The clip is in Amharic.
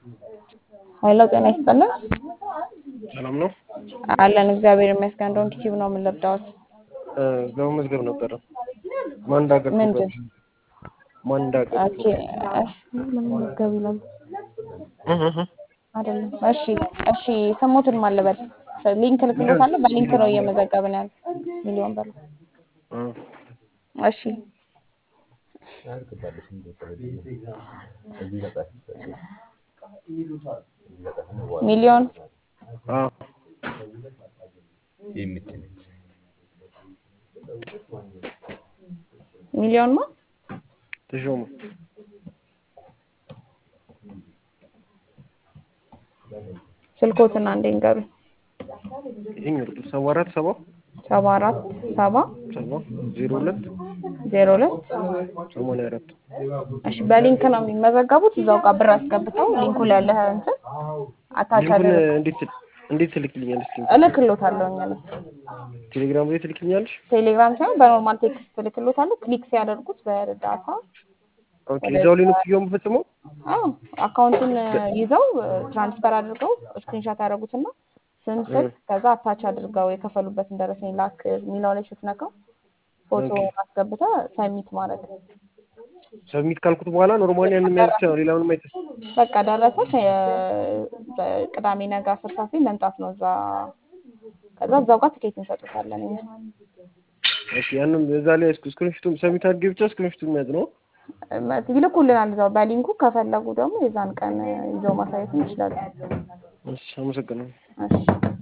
ኃይሎ ጤና ይስጥልን። ሰላም ነው። አለን እግዚአብሔር ይመስገን። እንደውም ቲዩብ ነው የምንለብዳውት ለመመዝገብ ነበረ። ማን እንዳገር ምንድን ማን እንዳገር ኦኬ፣ እሺ ለመመዝገብ ይላል አይደለም። እሺ እሺ፣ ስሙትን ማለበል ሊንክ ልክሎታለሁ። በሊንክ ነው እየመዘገብን ያለ ሚሊዮን በላይ እሺ ሚሊዮን ሚሊዮን ማ ተሾመ ስልኮትን አንዴ ንገሩኝ። ይህኝ ሰባ አራት ሰባ ሰባ አራት ሰባ ሰባ ዜሮ ሁለት ዜሮ ሁለት ሰማንያ አራት እሺ በሊንክ ነው የሚመዘገቡት። እዛው ጋር ብር አስገብተው ሊንኩ ላይ ያለ እንትን አታች ሊንኩን አድርግ እንዴት እንዴት ትልክልኛለች? ሊንኩ እልክሎታለሁ እኔ ቴሌግራም ላይ ትልክልኛለች? ቴሌግራም ሳይሆን በኖርማል ቴክስት እልክሎታለሁ። ክሊክ ሲያደርጉት በዳታ ኦኬ እዛው ላይ ነው ክፍያውን የምፈጽመው? አዎ አካውንቱን ይዘው ትራንስፈር አድርገው ስክሪንሻት ያደረጉትና ስም ስልክ ከዛ አታች አድርገው የከፈሉበትን ደረሰኝ ላክ የሚለው ላይ ስትነካው ፎቶ አስገብተ ሰሚት ማድረግ ሰብሚት ካልኩት በኋላ ኖርማሊ ያንን የሚያዝ ብቻ ነው። ሌላ ምንም አይተስ በቃ ደረሰሽ። ቅዳሜ ነገ አስር ሰዓት ላይ መምጣት ነው እዛ። ከዛ እዛው ጋር ትኬት እንሰጡታለን እኛ። ኦኬ ያንን እዛ ላይ ስክሪንሾቱን ሰብሚት አድርጌ ብቻ ስክሪንሾቱን የሚያዝ ነው። ይልኩልናል እዛው በሊንኩ። ከፈለጉ ደግሞ የዛን ቀን ይዘው ማሳየትም ይችላሉ። እሺ አመሰግናለሁ። እሺ